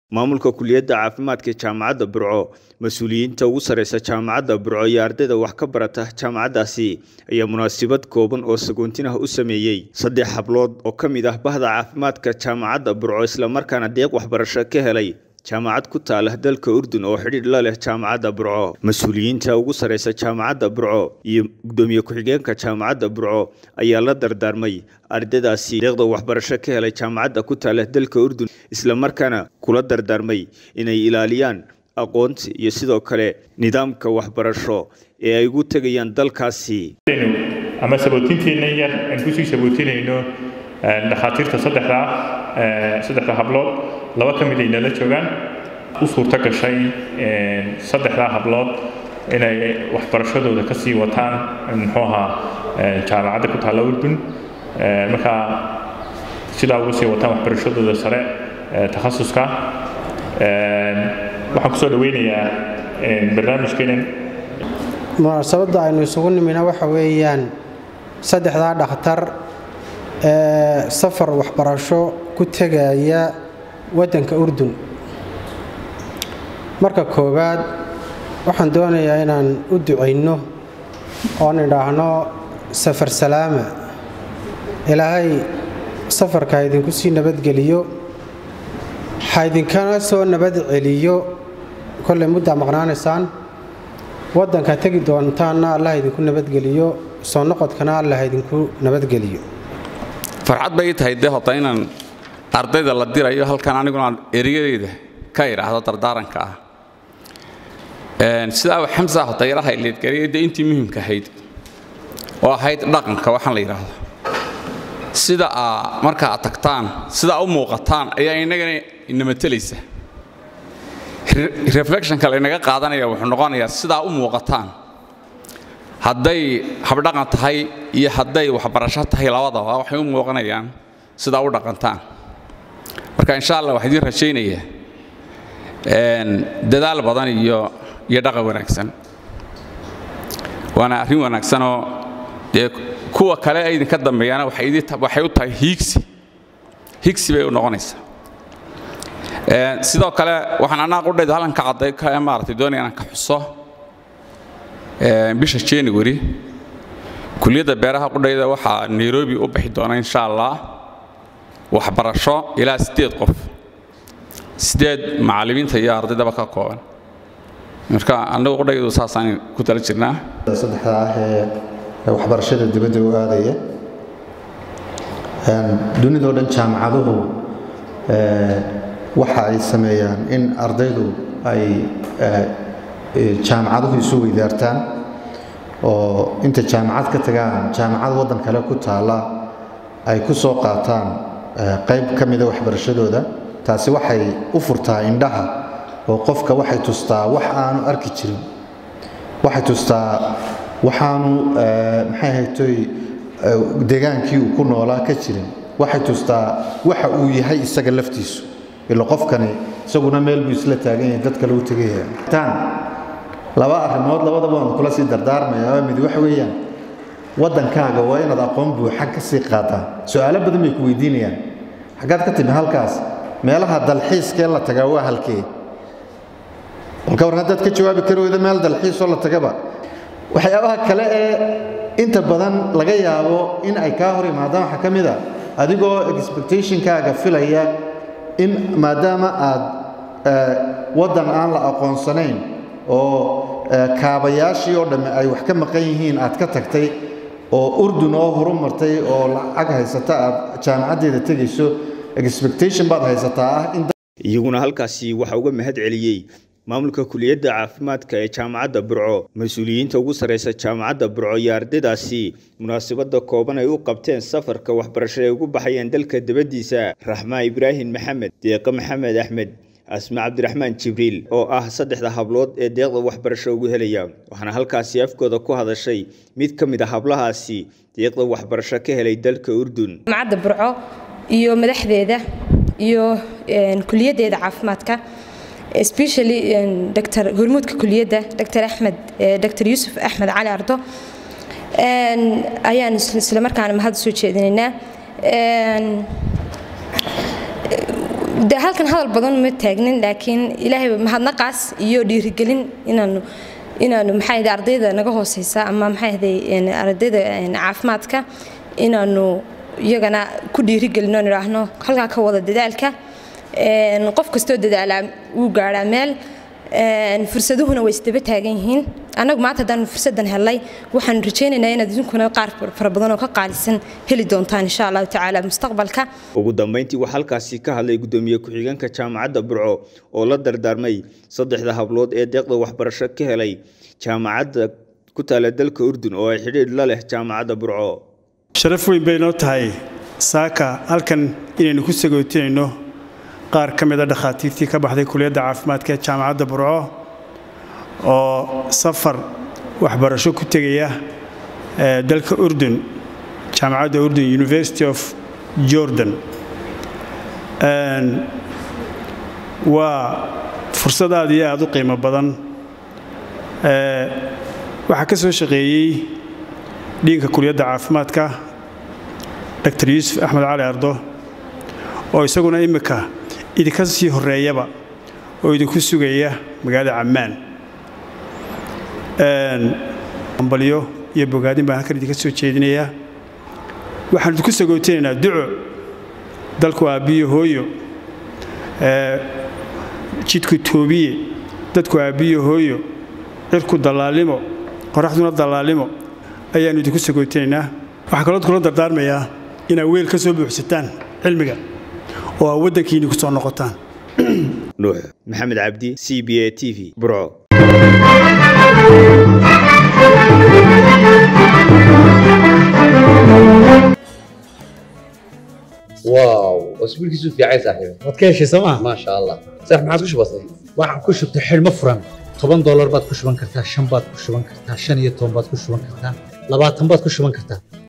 maamulka kuliyadda caafimaadka jaamacadda burco mas-uuliyiinta ugu sareysa jaamacadda burco iyo ardayda wax ka barata jaamacaddaasi ayaa munaasabad kooban oo sagoontinah u sameeyey saddex hablood oo ka mid ah bahda caafimaadka jaamacadda burco islamarkaana deeq waxbarasho ka helay jaamacad ku taala dalka urdun oo xidhiidh la leh jaamacadda burco mas-uuliyiinta ugu sareysa jaamacadda burco iyo gudoomiye ku-xigeenka jaamacadda burco ayaa la dardaarmay ardaydaasi deeqda waxbarasho ka helay jaamacadda ku taala dalka urdun islamarkaana kula dardaarmay inay ilaaliyaan aqoonta iyo sidoo kale nidaamka waxbarasho ee ay ugu tegayaan dalkaasi ama sabootinteena yar aan kusii sabootinayno dhakhaatiirta saddexda saddexda hablood laba ka mid ay nala joogaan u suurto gashay saddexdaa hablood inay waxbarashadooda ka sii wataan muxuu ahaa jaamacadda ku taalla urdun markaa sidaa ugu sii wataan waxbarashadooda sare takhasuska waxaan kusoo dhaweynayaa barnaamijkeenan munaasabadda aynu isugu nimina waxa weeyaan saddexdaa dhakhtar ee safar waxbarasho ku tegaya waddanka urdun marka koowaad waxaan doonayaa inaan u ducayno oon idhaahno safar salaama ilaahay safarka ha idinku sii nabadgeliyo ha idinkana soo nabad celiyo kollay muddaa maqnaanaysaan waddanka tegi doontaanna allah idinku nabadgeliyo soo noqodkana allah idinku nabadgeliyo farxad bay ii tahay dee hota inaan ardayda la dirayo halkan aniguna ereyadeyda ka idhaahdo dardaaranka ah sidaa xamsa hota yaraha leedgariyay dee intii muhiimka ahayd oo ahayd dhaqanka waxaan la yidhaahdo sida aa marka aad tagtaan sidaa u muuqataan ayaa innagana inamatelaysa reflectionka laynaga qaadanaya wuxuu noqonayaa sidaa u muuqataan hadday habdhaqan tahay iyo hadday waxbarasho tahay labadaba waxay u muuqanayaan sidaa u dhaqantaan marka insha allah waxaa idiin rajaynayaa dadaal badan iyo iyo dhaqan wanaagsan waana arrin wanaagsanoo dee kuwa kale ay idinka dambeeyaana waxay u tahay hiigsi higsi bay u noqonaysaa sidoo kale waxaan anaa qudhayda halkanka cadday ka maaratay doonaya inaan ka xuso bisha january kuliyadda beeraha qudhayda waxaa nairobi u bixi doona insha allah waxbarasho ilaa siddeed qof siddeed macallimiinta iyo ardaydaba ka kooban marka annagu qudhaydu saasaan ku tala jirnaa saddexda ah ee waxbarashada dibadda u aadaya dunidao dhan jaamacaduhu waxa ay sameeyaan in ardaydu ay jaamacaduhu isu weydaartaan oo inta jaamacad ka tagaan jaamacad waddan kale ku taalla ay ku soo qaataan qayb ka mida waxbarashadooda taasi waxay u furtaa indhaha oo qofka waxay tustaa wax aanu arki jirin waxay tustaa waxaanu maxay haytoy degaankii uu ku noolaa ka jirin waxay tustaa waxa uu yahay isaga laftiisu ila qofkani isaguna meel buu isla taagan yahay dad kale u tegaya laba arrimood labadaba waan kula sii dardaarmaya mid waxa weeyaan waddankaaga waa inaad aqoon buuxa ka sii qaadaa su-aalo badan bay ku weydiinayaan xaggaad ka timi halkaas meelaha dalxiiskee la tagaa waa halkee balka war haddaad ka jawaabi kari weydo meel dalxiisoo la tagaba waxyaabaha kale ee inta badan laga yaabo in ay kaa hor imaadaan waxaa ka mid a adigoo expectationkaaga filaya in maadaama aad waddan aan la aqoonsanayn oo kaabayaashii oo dhamme ay wax ka maqan yihiin aad ka tagtay oo urdun oo horu martay oo lacag haysata aad jaamacaddeeda tegayso expectation baad haysataa ah in iyaguna halkaasi waxaa uga mahad celiyey maamulka kuliyadda caafimaadka ee jaamacadda burco mas-uuliyiinta ugu sareysa jaamacadda burco iyo ardaydaasi munaasabadda kooban ay u qabteen safarka waxbarasho ay ugu baxayeen dalka dibaddiisa raxmaa ibraahim maxamed deeqe maxamed axmed asma cabdiraxmaan jibriil oo ah saddexda hablood ee deeqda waxbarasho ugu helaya waxaana halkaasi afkooda ku hadashay mid ka mid a hablahaasi deeqda waxbarasho ka helay dalka urdun jaamacadda burco iyo madaxdeeda iyo kuliyaddeeda caafimaadka especially dr hormuudka kuliyadda dr axmed dr yuusuf axmed cali ardo ayaan isla markaana mahad soo jeedinaynaa de halkan hadal badan ma taagnin laakiin ilaahay mahadnaqaas iyo dhiirigelin inaanu inaanu maxay ahayd ardayda naga hooseysa ama maxay ahayd ardayda caafimaadka inaanu iyagana ku dhiirigelino oo idhaahno halkaa ka wada dadaalka qof kastoo dadaalaa wuu gaadhaa meel fursaduhuna way isdaba taagan yihiin annagu maanta haddaan fursadan helay waxaan rajaynaynaa inaad idinkuna qaar fara badan oo ka qaalisan heli doontaan insha allahu tacaala mustaqbalka ugu dambeyntii waxaa halkaasi ka hadlay gudoomiye ku-xigeenka jaamacadda burco oo la dardaarmay saddexda hablood ee deeqda waxbarasho ka helay jaamacadda ku taala dalka urdun oo ay xidhiidh la leh jaamacadda burco sharaf weyn bay noo tahay saaka halkan inaynu ku sagootinayno qaar ka mid a dhakhaatiirtii ka baxday kuliyadda caafimaadka ee jaamacadda burco oo safar waxbarasho ku tegaya dalka urdun jaamacadda urdun university of jordan waa fursad aad iyo aad u qiimo badan waxaa ka soo shaqeeyey dhiinka kuliyadda caafimaadka dr yuusuf axmed cali ardo oo isaguna imminka idinka sii horeeyaba oo idinku sugaya magaalada cammaan ambalyo iyo bogaadin baan halkan idinka soo jeedinayaa waxaan idinku sagootinaynaa duco dalku aabbiyo hooyo jidku toobiye dadku aabbiyo hooyo cirku dallaalimo qoraxduna dallaalimo ayaannu idinku sagootinaynaa waxaan kaloo kula dardaarmayaa inaad weel ka soo buuxsataan cilmiga oo aa waddankiinni ku soo noqotaan nuux maxamed cabdi c b a t v burco واو اسبوعك في عايز صاحبي waad ka heshay sooma ما شاء الله صح ما عادش بسيط waxaan ku shubtay xidhmo furan toban doolar baad ku shuban kartaa shan baad ku shuban kartaa shan iyo toban baad ku shuban kartaa labaatan baad ku shuban kartaa